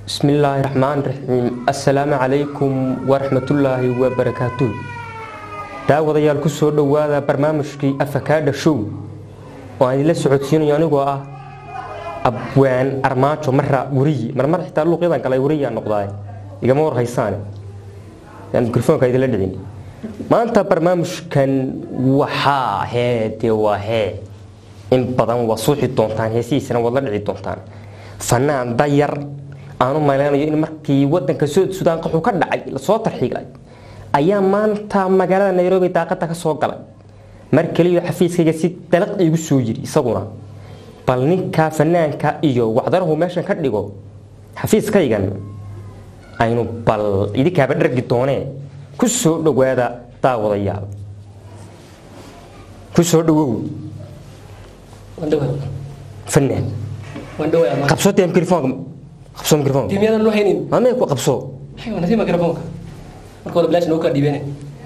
bismillaahi raxmaan raxiim assalaamu calaykum waraxmatullaahi wabarakaatuh daawadayaal ku soo dhowaada barnaamijkii afakaadha show oo aan idinla socodsiinayo anigoo ah abwaan armaajo mara weriyi marmar xitaa luuqyadan kale weriyaa noqdaay igama warhaysaane aan mikrofoonka idinla dhicin maanta barnaamijkan waxaa hee dee waa hee in badan waa suuxi doontaan heesihiisana waad la dhici doontaan fanaan dayar aanu malaynayo in markii wadanka sood sudaan qaxuu ka dhacay lasoo tarxiilay ayaa maanta magaalada nairobi daaqada ka soo galay mar keliyo xafiiskayga si dalaq igu soo yiri isaguna bal ninka fanaanka iyo wacdarahu meeshan ka dhigo xafiiskaygan aynu bal idinkaaba dhargi doonee ku soo dhowaada daawadayaal ku soo dhowow fanaan qabso dee mikrofoonka qabso mikrofoonka timyadan loo haynin maamee ku qabso aywa nasi mikrofoonka marka wada bilaash noo kala dhiibeen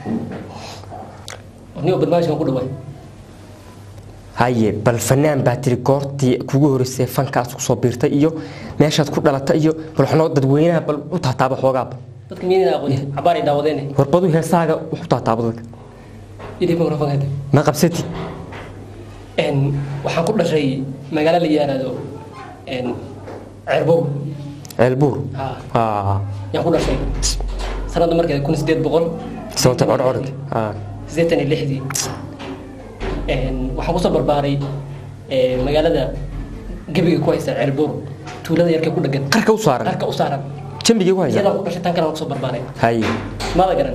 niyo barnaamijkan ku dhawaay haye bal fanaan baa tiri goortii kugu horeysay fankaas kusoo biirtay iyo meeshaad ku dhalatay iyo bal waxnoo dadweynaha bal u taataaba xoogaaba dadka miyayna aqoon cabaar ay daawadeene warbadu heesaaga wax u taataaba dadka idib mikrofoonka hadda ma qabsatid n waxaan ku dhashay magaalo la yiraahdo n cerbow ceelbuur ha aa yaan ku dhashay sanadda markeeda kun sideed boqol sababta codcodg aa sideetan iyo lixdii n waxaan kusoo barbaaray eh, magaalada gebiga ku haysa cerbow tuulada yarka ku dhegan qarka u saaran qarka u saaran jambigii ku haysa iyadaan ku dhashay tan kale aan kusoo barbaaray haye maada garan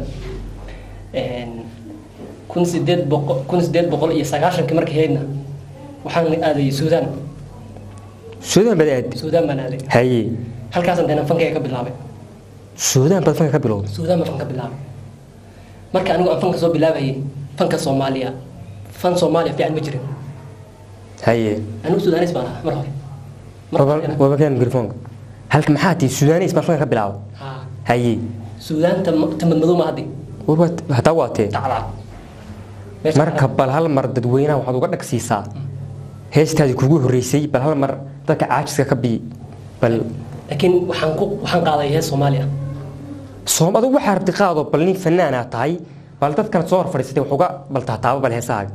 kun sideed boqol kun sideed boqol iyo sagaashankii markii haydna waxaan aaday suudaan suudaan baad aadi suudaan baan aaday haye halkaasaan dayna fankayga ka bilaabay suudaan baad fanka ka bilowday suudaan baan fan ka bilaabay marka anigu aan fanka soo bilaabayay fanka soomaaliya fan soomaaliya fiican ma jirin haye anigu suudaanis baan ahaa mar hore Mar horena- wabakaan mikrofoonka halka maxaa tii suudaanis baan fanka ka bilaabay Haa. haye suudaanta tamadmadow ma haddi warba hataa waa tee tacdaa Meesha- marka bal hal mar dadweynaha waxaad uga dhagsiisaa heestaadii kugu horeysay bal hal mar dadka caajiska ka bii bal laakiin waxaan ku waxaan qaaday hees soomaaliya soom adigu waxaa rabti qaado bal nin fanaanaa tahay bal dadkan soo hor fadhiisatay wax uga bal taataaba bal heesahaaga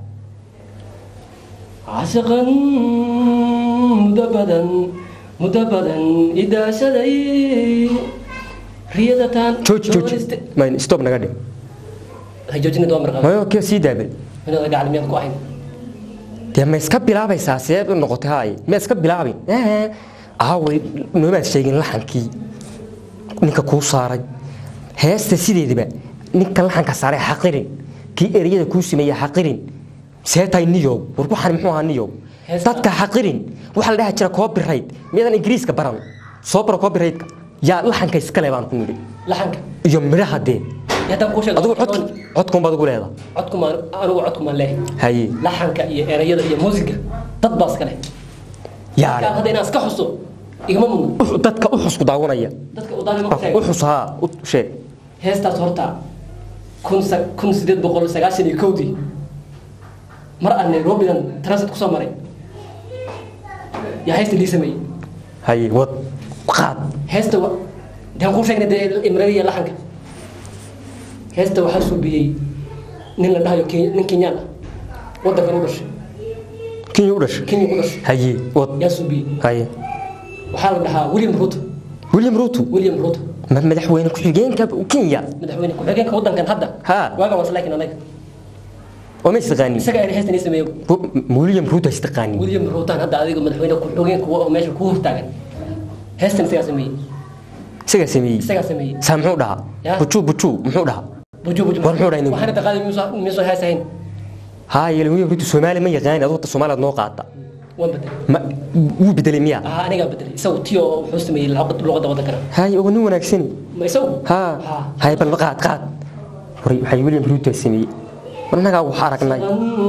caashiqan muddo badan muddo badan idaashaday riyadataan jooji jooji mayn stop naga dhig joojinad waa marqaba mayo kee sii daabal inada gacal miyaad ku ahayn dee ma iska bilaabaysaa see u noqotay haay ma iska bilaabin Eh, aaway noomaad sheegin laxankii ninka kuu saaray heesta sideedaba ninka laxanka saaray xaqirin kii ereyada kuu sameeyey xaqirin see tahay niyow war waxaan muxuu ahaa niyow Heesta- dadka xaqirin waxaa la dhaha jira copyright miyadan ingiriiska baran soo baro copyrightka yaa laxanka iskale baan ku nidhi laxanka iyo midhaha dee iyo haddaan kuu sheego adigu cod codkuun baad ugu leedahay codkumaan anigu codkumaan leehay haye laxanka iyo erayada iyo muusiga dad baa iska leh yaale hadda inaan iska xuso igama mudno u- dadka u xusku daawanaya dadka udaanima ku u sheeg xus haa u sheeg heestaas horta kun sa- kun sideed boqol sagaashan iyo kowdii mar aan nairobidan transit kusoo maray yaa heesta lii sameeyey haye wad qaad heesta wa daan kuu sheegnay dee imrada iyo laxanka heesta waxaa suubiyey nin la dhahayo Kenya- nin kenyaan ah wadankan u dhashay kenya u dhashay kenya ku dhashay haye wad yaa suubiyey haye waxaa la dhahaa william ruto william ruto william ruto ma- madaxweyne ku-xigeenka kenya madaxweyne ku-xigeenka wadankan hadda Ha. waagan waas laakiin anaga oo ma istaqaanin isaga ayna heestan ii sameeyo Bu- m- william ruto istaqaanin william ruutaan hadda adiga madaxweyne ku-xigeenka wa- oo meesha kuu hortaagan heestan isagaa sameeyey isagaa sameeyey isagaa sameeyey saa muxuu dhahaa Ya. bujuu bujuu muxuu dhahaa buju buju War muxuu dhahay nin? waxaana taqaadi miisoo hees ahayn haye william ruto soomaali ma yaqaani aduu ta soomaaliyaad noo qaata waan bedelay ma wuu bedelay miya ah anigaa bedelay isagu tiyo wuxuu sameeyey luqad- luqadda wadankana haye oo nin wanaagsan ma isagu ha haye bal qaad qaad war waxay william ruto sameeyey war annagaa wax aragnay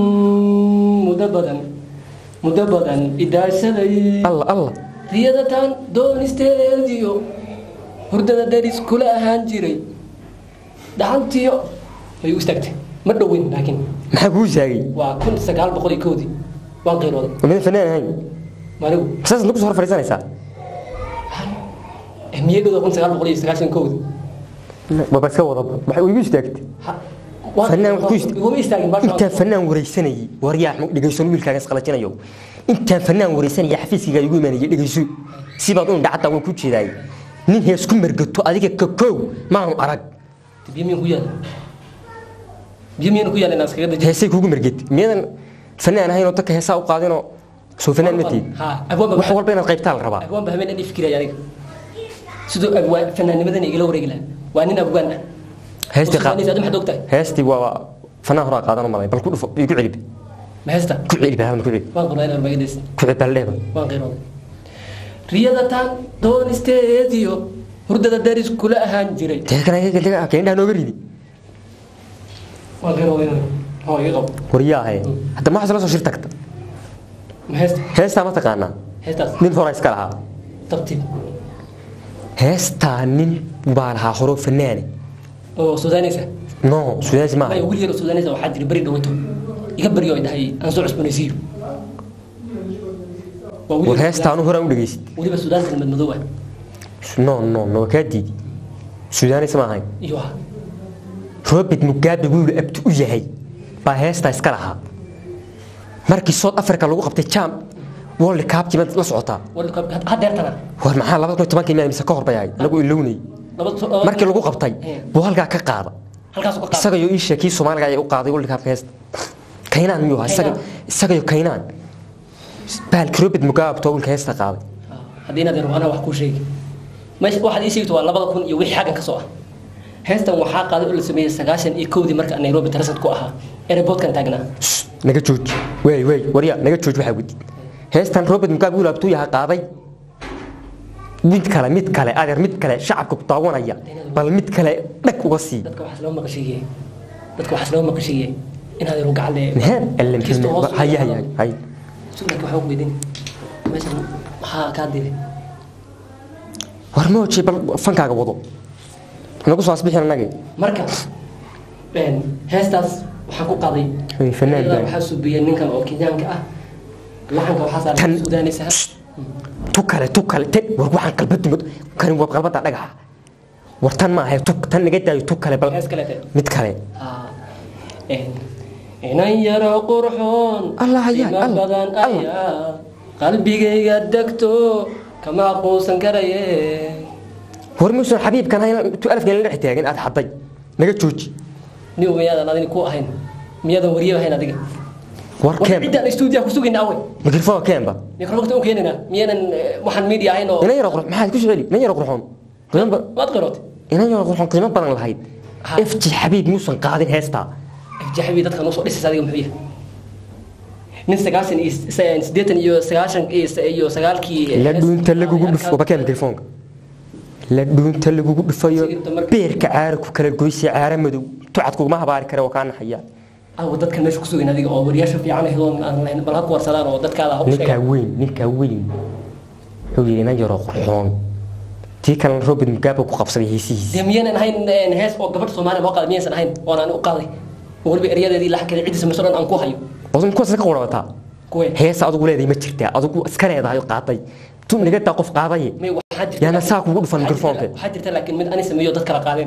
muddo badan muddo badan idaashaday alla alla riyadataan doonisteediyo hurdada deris kula ahaan jiray dhaxantiyo way u istaagtay ma dhoweyn laakiin maxaa kuu istaagay waa kun sagaal boqol iyo kowdii waan qiirooday waa midan fanaan ahayn maanigu saas nagu soo hor fadhiisanaysaa miyadooda kun sagaal boqol iyo sagaashan kowda waba iska wadaba waxay igu istaagtay fanaan wax ku ist- iguma istaagin baasha intaan fanaan wareysanayay waryaa dhegeyso wiilkaaga isqalajinayo intaan fanaan wareysanaya xafiiskayga igu imaanayay dhegeyso sibaad u indhacada waan ku jeedaay nin hees ku margato adiga ka koow maanu arag biyo miyan ku yaala biyo miyan ku yaala inaan iskaga dajiyo heesay kugu margati miyadan fanaan ahaynoo dadka heesaa u qaadinoo soo fanaan ma tiid ha abwaanba wax walba inaad qaybtaa la rabaa abwaanba habeen dhan fikiraya aniga sidoo abwaan fanaanimadan igala wareegi lahaa waa nin abwaan ah heestii qaad Suudaaniis, aad maxaad ogtahay heestii waa fanaan horaa qaadan malay bal ku dhufo igu celiba ma heesta ku celiba hadan ku celiba waan qornaa inaan magadays ku celiba leeba waan qiirooday riyada taan doonisteediyo hurdada daris kula ahaan jiray teekana keendhaa nooga ridi waan qiirooday oo iga qabo waryaa ahay hadda maxaa la soo shir tagta ma heesta heestaa ma taqaanaa heestaas nin hora iska lahaa tartiib heestaa nin baa lahaa horoo fanaane oo suudaanaysa no sudaasi maaha maya wiil yar oo suudaanaysa waxaa jira beri dhawato iga baryo ay dhahay aan soo cusboonaysiiyo waa wiil war heestaa anu horaan u dhegeysid weliba suudaan kalmad madow ah no no no waa kaa diidi sudaanaysa ma ahayn iyo ah robert mugabe wiilu abti u yahay baa heestaa iska lahaa markii south africa lagu qabtay jam world cup jimaad la socotaa World Cup hadeertana war maxaa labada kun iyo tobankii miyaa mise ka hor bay ahayd anagu ilownay laba markii lagu qabtay buu halkaa ka qaada halkaas ka qaad isagayo ii sheekii soomaaliga ayaa u qaaday world cup heesta kaynaan miyuu ahaa isaga isagayo kaynaan baalki robert mugabe too wiilka heesta qaaday haddii inaad anaa wax kuu sheegi meesha waxaad ii sheegto waa labada kun iyo wixii xaggan ka soo ah heestan waxaa qaaday oo la sameeyey sagaashan iyo kowdii marka nairobi tarasad ku ahaa airportkan taagnaa Shh, naga jooji wey wey warya naga jooji waxaa gudi heestan robert mugabe wiil abtuu yahaa qaaday mid kale mid kale adeer mid kale shacabka ku daawanaya bal mid kale dhag uga sii dadka waxaas loo maqashiiye dadka waxaas loo maqashiiye inaad yaru gacan Naheen, alle kisto hoos maxay- hay hay hay hay sugnaka waxaan ku weydiin meeshan maxaa kaa dilay war ma oji bal fankaaga wado nagu soo asbixin annagii marka een, heestaas waxaan ku qaaday Hey, fanaan Iyada baa. waxaa subiyey ninkan oo kenyaanka ah laxanka waxaa saaray Tan- suudaanaysa tu kale tu kale te war waxaan qalbadu mad kani waa qalbada dhagaxa war tan maaha tu tan naga daayo tu kale bal hees kaleete mid kale Ah, een, inan yaro qurxoon Allah, ya, qiimo Allah, badan Allah. ayaa qalbigayga degto kama aqoonsan karaye war muusan xabiibkan hayna tu alafkan la dhex taagin aad xaday naga jooji nin miyaadan adini ku ahayn miyaadan wariye ahayn adiga war war keen ciddaan stuudiyaha ku sugayna awe mikrofon keenba mikrofogta u keenina miyaanan eh, waxaan media ahayn oo inan yaro qurxoon maxaad ku soceli inan yaro qurxoon qiimo ba- waad qirootay inan yaro qurxoon qiimo badan lahayd Ha. fj xabiib muusan qaadin heestaa jaxbi dadkan usoo dhisaysa adiga muxuu yahay nin sagaashan iyo s- siddeetan iyo sagaashan iyo s- iyo sagaalkii la dhuunta lagugu dhufo bakeen mikrofoonka la dhuunta lagugu dhufayo beerka caara ku kala goysay caara madow tucad kuguma habaari kare oo kaa naxaya aw dadkan meesha ku sugayn adiga oo wariyaasha fiican ahayd aan lahayn bal ha ku warsadaan oo dadkaada ha u ninkaa sheegaan weyn ninkaa weyn wuxuu yidhi inan yaroo qurxoon tii kalena robert mugabe ku qabsaday heesihiisa dee miyaynan ahayn een, hees oo gabadh soomaaliya loo qaaday miyaysan ahayn oon aan u qaaday oo weliba eryadeedii laxankeeda ciddiisa marso dhan aan ku hayo odun kuwaas ka qurabataa kuwe heesa adugu leedahay ma jirtaa adugu iska leedahay oo qaaday tu nagadaa qof qaadaye may waxaa jirta yaana saa kugu dhufan waxaa jirta- mikrofoonka waxaa jirta laakiin mid ani sameeyo dad kala qaadeen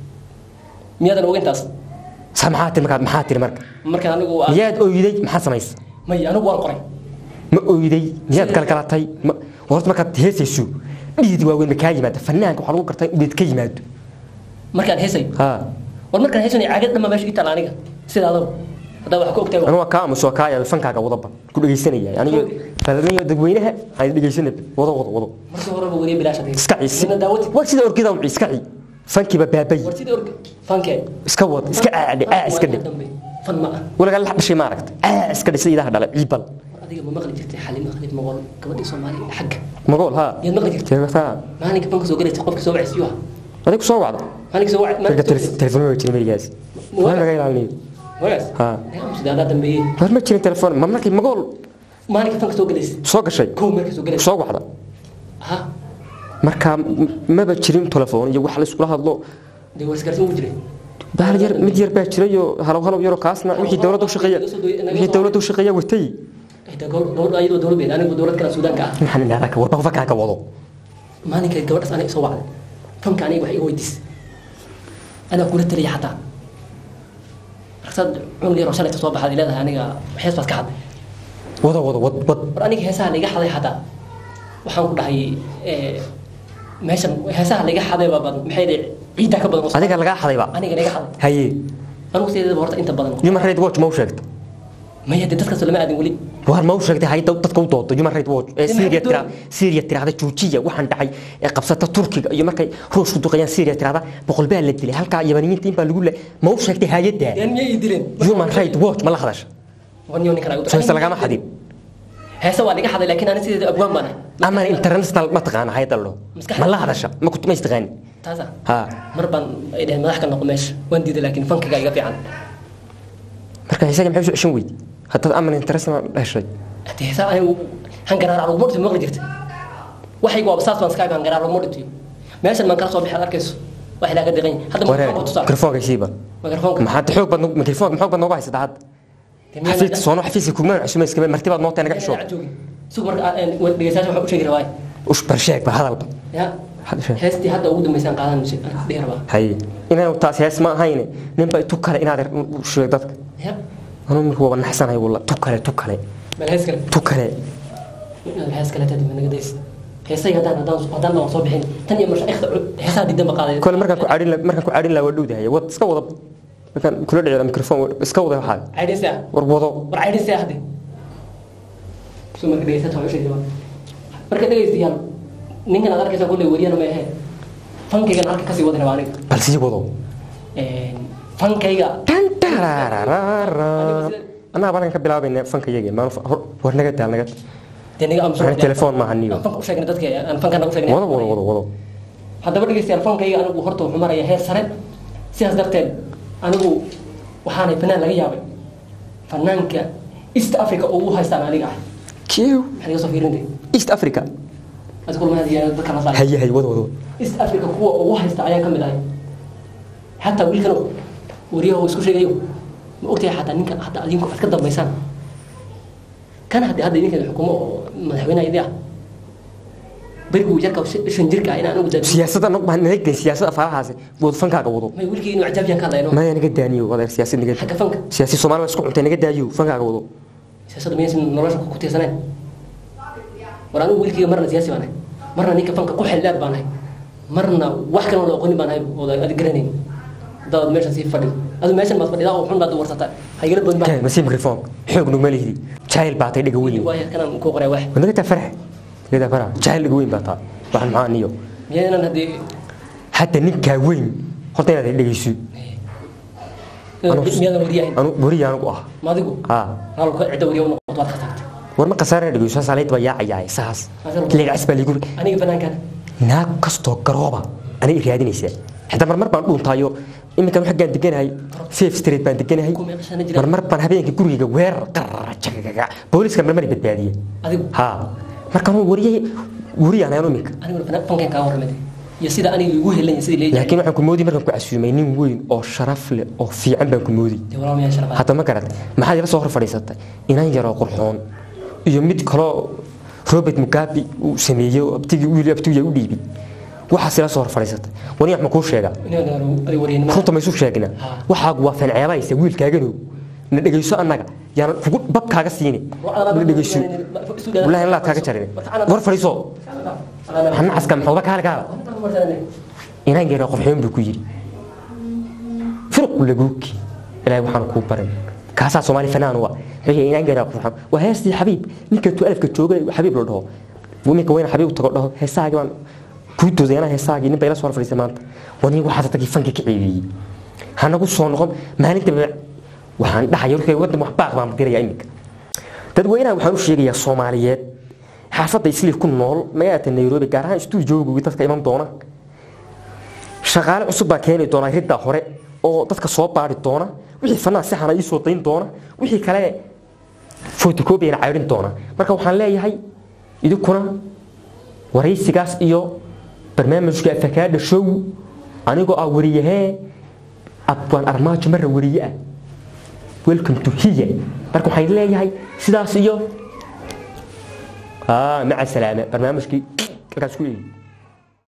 miyaadan ogeyntaas saa maxaa tiri markaad maxaa tiri marka marka anigu aan- miyaad oyday maxaa samaysa may anigu waan qoray ma oyday miyaad kalkalatay ma- horta markaad heesayso dhiid waaweyn ma kaa yimaada fanaanka waxaa lagu gartaa in dhiid ka yimaado markaan heesay ha war markaan heesanay caagad dhamma meesha ii taala aniga sida adaba haddaa wax ka ogtahay anu waa kaa aamuso kaa yaabay fankaaga wadaba ku dhegaysanaya aniga balaniyo dadweynaha aan dhegaysanay wado wado wado markii horeba wariye bilaash adeeg iska ciisi Nina daawati waa sida orgida u iska ci fankiiba baabay war sidii orga fankee iska wad iska aadhe aa iska dhe dambe fan ma ah walaga la dhashay ma aragtay aa iska dhe sida idaha dhalay ciibal war adiga ma maqli jirtay xalimo khalid moqol gabadhii soomaaliya xagga magool ha yaad maqli jirtay jeegata maalinka fanka soo galaysay qofka soo wacaysiyuu ah adigu soo wacda maalinka soo wacay marka maalinka telefoon waa jirin merigaas waa laga ilaalinayo wagaas ha sida haddaa dambeeyey war ma jirin telefoon ma markii magool maalinka fanka soo galaysay soo gashay kow marka soo galaysay soo wacda ha marka m- maba jirin telefoon iyo wax la iskula hadlo dee war isgaarsiin ugu jiray bahal yar mid yar baa jiray oo halow halow yaroo kaasna wixii dowladda u shaqeeya wixii dowladda u shaqeeya watay Xitaa gobol- gobol ayadoo dowlad beed anigu dowlad kale suudaanka ah maxaan idhahdaa ka warba fankaaga wado maalinka gabadhaas aniga isoo wacday fanka aniga wax iga weydiis anaa kula taliya xataa markasaad cunug yar oo shalayta soo baxaad leedahay aniga hees baad ka hadlay wado wado wad wad war aniga heesaha laiga xaday xataa waxaan ku dhahay eh, meeshan heesaha laiga xadayba badan maxay dhahay ciiddaa ka badan oo adiga lagaa xadayba aniga laiga xaday haye anigu sideedaba horta inta badan human right watch ma u sheegta maya dee dadkaas lama aadin weli war ma u sheegtay hay dad- dadka u doodo human right watch ee Dee Syria maxay tira Syria tirahda joojiya waxaan dhacay ee qabsata Turkiga iyo markay Ruushku duqayaan Syria tirahda boqol baa la dilay halka Yamaniyiinta in baa lagu leeyahay ma u sheegtay hay'adda yan miyay ii dileen human right watch ma la hadasha wanyo ninkan ay u soo lagama xadin heesa waa laga xaday laakiin ani sideeda abwaan baan ahay ama international ma taqaan hay'adda lo Maskaxda- ma la hadasha ma ku ma istaqaan taasa ha mar baan ay dhaheen madax ka noqo meesha waan diiday laakiin fankiga iga fiican marka isaga maxay u soo weyd hadda ama international dhashay hadii heesaa anigu hangaraar laguma dhintay maqli jirta waxaygu waaba saas baan iska aga hangaraar laguma dhintayo meeshan maan kala soo bixi aad arkayso wax ilaaga diqan yahay hadda waree mikrofoonka tusaa mikrofoonka siiba mikrofoonka maxaad xoog bad mikrofoonka maxoog bad nooga haysataa hadda xafiiska soono xafiiska kuma cusuma iska martibaad noo tahay naga xisho suuq marka dhegeystayaasha waxaan u sheegi rabaa ush bar sheeg ba hadalba ya Hadda sheeg. heestii hadda ugu dambeysaan qaadan dhihi rabaa haye inaan taas hees ma ahayne ninba tu kale inaad u sheeg dadka ya anuu markuu waba naxsanahay walla tu kale tu kale bal hees kale tu kale hees kale tadi naga days heesay haddaan haddaan haddaan waan soo bixin tan iyo mashaayikhda heesaha diidan ba qaaday kole markaan ku caadhin la- markaan ku caadhin lahaa waa dhowdahay wad iska wada markaan kula dhicida mikrofoon iska wada waxaa caydhinsa war wado war caydhinsa hadde soo marka dhegeystayaasha waxaan u sheegi rabaa marka dhegeystayaal ninkan aad arkaysa kulle wariyana ma ahee fankaygan halka kasii wadi rabaa aniga bal sii wado fankayga tan tarararara anaa balan ka bilaabayna fanka yage maan war naga daal naga dee niga amso Waxaan telefoon maaha niyo. aan fanka u sheegna dadka aan fankana u sheegna wado wado wado wado haddaba dhegeystayaal fankayga anigu horta wuxuu maraya heer sare sidaas darteed anigu waxaanay fanaan laga yaabay fanaanka east africa oo u haystaan aniga ah kiw maxaad iga soo fiirintay east africa adiga kulma hadiya dadka la saaray haye haye wado wado east africa kuwa ugu haysta ayaan ka mid ahay xataa wiilkan wariyaha uu isku sheegayo ma ogtahay xataa ninka hadda adinku aad ka dambaysaan kan hadda hadda idinka xukumo oo madaxweynaha idin ah beriguu yarka shan jirka ah in aan ugu daadiyo siyaasadda nog baan naga gelin siyaasadda afaarahaasi wado fankaaga wado may wiilkii inuu cajaabiyaan ka hadlayno maya naga daaniyo wadeer siyaasad naga xagga fanka siyaasi soomaali waa isku cuntay naga daayo fankaaga wado siyaasadda miyaysan nolosha ku tiirsaneen war anigu wiilkayga marna siyaasi baan ahay marna ninka fanka ku xeldheer baan ahay marna wax kaloo la aqoonin baan ahay oo aad garanayn dadaad meeshan sii fadhido adu meeshan baad fadhidaa oo xun baad warsataa haygala boodin baa kee masiib mikrofoon xoog nugma lihdi jaahil baa tay dhiga weyn waaya kanaan ku qoray wax naga taa farax naga taa farax jaahil dhiga weyn baa taa waxaan maxaa niyo miyaynan haddii hadda ninkaa weyn horta inaad dhegeyso miyaadan wariyahayn anu wariya anigu ah maadigu haa naalka cidda wariya u noqoto waad ka tagtay war ma khasaara dhegeyso saalayd baa yaacayaa saas leegacas baa liigu aniga fanaankan naag kastoo garooba anay raadinaysaa xitaa marmar baan dhuuntaayo iminkan xaggaan deganahay safe street baan deganahay Ku meeqashana jira? marmar baan habeenkii gurigayga weerar qarajagaga booliska marmar badbaadiye adigu haa markaan wariyay wariyaan ayaan iminka aniguna fanaan- fankan kaa warramay iyo sida aniga igu helanya sidii leeyahay laakiin waxaan ku moodi markaan ku casuumay nin weyn oo sharaf leh oo fiican baan ku moodi dee walaal miyaa sharafaa hadda ma garat maxaad ila soo hor fadhiisatay inan yaroo qurxoon iyo mid kaloo robert mugabe uu sameeyey oo abtigii wiil abtigiya u dhiibay waxaas ila soo hor fadhiisatay wani wax ma kuu sheegaa adiga wariyanimo runta ma isu sheegna Ha. waxaagu waa fanceebaysa wiilkaaganow na dhegeyso annaga yaan kugu babkaaga siini na dhegeyso wallaahi laad kaaga jarin war fadhiiso hanacaska maxuuba kaale kaala inaan geero qurxoon buu ku yidhi firqu laguuki ilaahay waxaan kuu barin kaasaa soomaali fanaan wa wuxuu inaan geero qurxoon waa heestii xabiib ninka tu alifka jooga xabiib la dhaho minka weyna xabiib tago dhaho heesaagii baan kuu dooday anaa heesaagii nin bay la soo hor fadhiisay maanta wani waxaad tagii fanka ka ceebeeyey hanagu soo noqon maalinta waxaan dhahaya warkay wadan wax baaq baan diraya iminka dadweynaha waxaan u sheegayaa soomaaliyeed xaafadda islii ku nool magaalada nairobi gaar ahaan stuudiooga dadka iman doona shaqaale cusub baa keeni doona ridda hore oo dadka soo baari doona wixii fanaan si xana ii soo dayn doona wixii kale photocopyana caydhin doona marka waxaan leeyahay idinkuna waraysigaas iyo barnaamijka afakaadha show anigoo ah wariyahee abwaan armaajo marra wariye ah welcome to hiya marka waxaan leeyahay sidaas iyo maca salaame barnaamijkii halkaas ku eegi